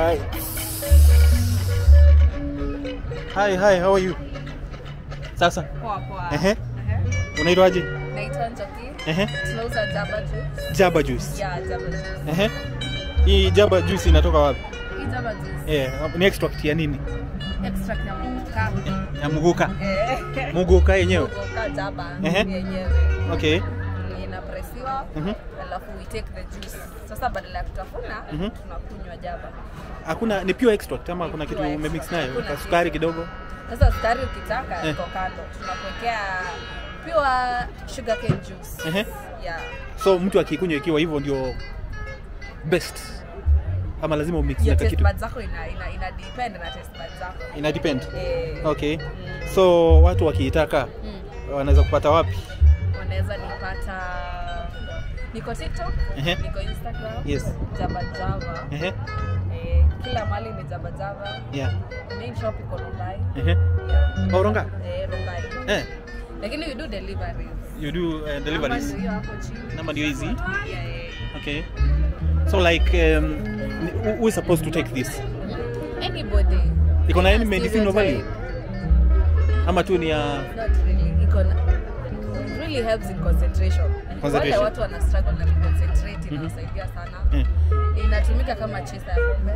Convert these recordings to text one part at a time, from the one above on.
Hi. Hi, hi, how are you? Sasa, Poa poa. Ehe. Ehe. unaitwaje? Naitwa Njoki. Ehe. Tunauza Java juice. Jaba juice. Yeah, Java juice. Ehe. Hii Jaba juice inatoka wapi? Hii Java juice. Eh, ni extract ya nini? Extract ya muka. Ya muguka. Eh. Muguka yenyewe. Muka Java Ehe. yenyewe. Okay. Inapresiwa. Mhm. Alafu we take the juice. Sasa badala ya kutafuna, Mhm. tunakunywa Java. Hakuna ni pure extract ama Ni kuna kitu pure umemix extract. nayo? Hakuna Ka sukari kitu. kidogo. Sasa sukari ukitaka Eh. iko kando. Tunakuwekea pure sugarcane juice. Ehe. Yeah. So mtu akikunywa ikiwa hivyo ndio best. Ama lazima umix Your na taste kitu. buds zako ina ina ina depend na taste buds zako. Ina depend. Eh. Okay. Mm. So watu wakiitaka Mm. wanaweza kupata wapi? wanaweza nipata niko tiktok Ehe. niko instagram Yes. java java Ehe. eh, kila mali ni java java Yeah. main shop iko rongai Ehe. yeah. Oh, Rongai? eh, rongai Eh, lakini we do deliveries you do uh, Namba deliveries. ndio hiyo hapo chini Namba ndio hizi. yeah, yeah. Okay. So like um, who- who is supposed to take this? anybody Iko na any Yes, medicinal stereotype. value? Ama tu ni ya not really iko na it really helps in concentration wale Concentration. watu wana struggle na concentrate inawasaidia sana eh. inatumika kama chaser ya pombe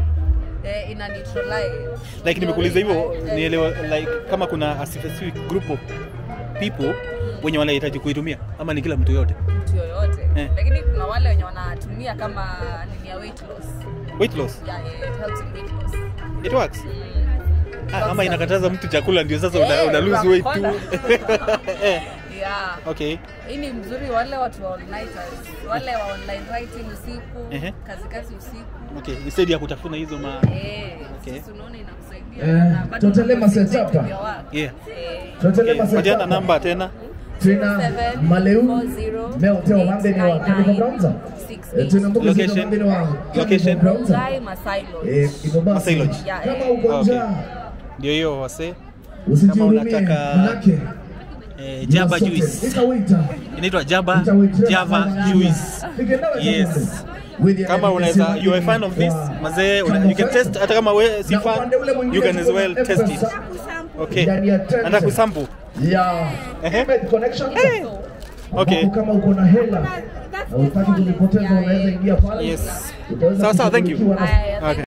eh, ina neutralize like nimekuuliza hivyo Eh, nielewa like kama kuna a specific group of people wenye wanahitaji kuitumia ama ni kila mtu yote mtu yoyote Eh. lakini kuna wale wenye wanatumia kama nini ya weight loss weight loss yeah, yeah, it helps in weight loss it works mm. ah, ama inakataza mtu chakula ndio sasa una, Eh, una lose weight tu unakona. eh. yeah okay hii ni mzuri wale watu wa all-nighters wale wa online writing usiku Ehe. kazi kazi usiku okay instead ya kutafuna hizo ma eh Okay. sisi unaona inakusaidia Eh, na bado totally concentrate masetapa. with your work. yeah Eh, Tuendelee okay. basi Patiana hapa. namba tena Tuna Maleu Meo Teo Mambeni wa Kevin Brownza. Eh, Tuna mbuga Location. zetu Mambeni wa Location. Kevin Brownza. Rongai Masai Lodge. Eh, hivyo basi Masai Lodge. Yeah, kama yeah. uko Okay. njaa ndio hiyo wase usijihurumie, unataka- manake eh, jaba sote. juice Ikawita. inaitwa jaba Ikawita. java juice Yes. kama unaweza you are a fan of this mazee una- you can test hata kama we si fan you can as well test it okay nataka kusample Yeah. Ehe. Med connection. Okay. Ambapo kama uko na hela na utaki kunipoteza unaweza ingia pale. Yes. Utaweza Sawa, sawa, thank you. kushughulikiwa na Aya, okay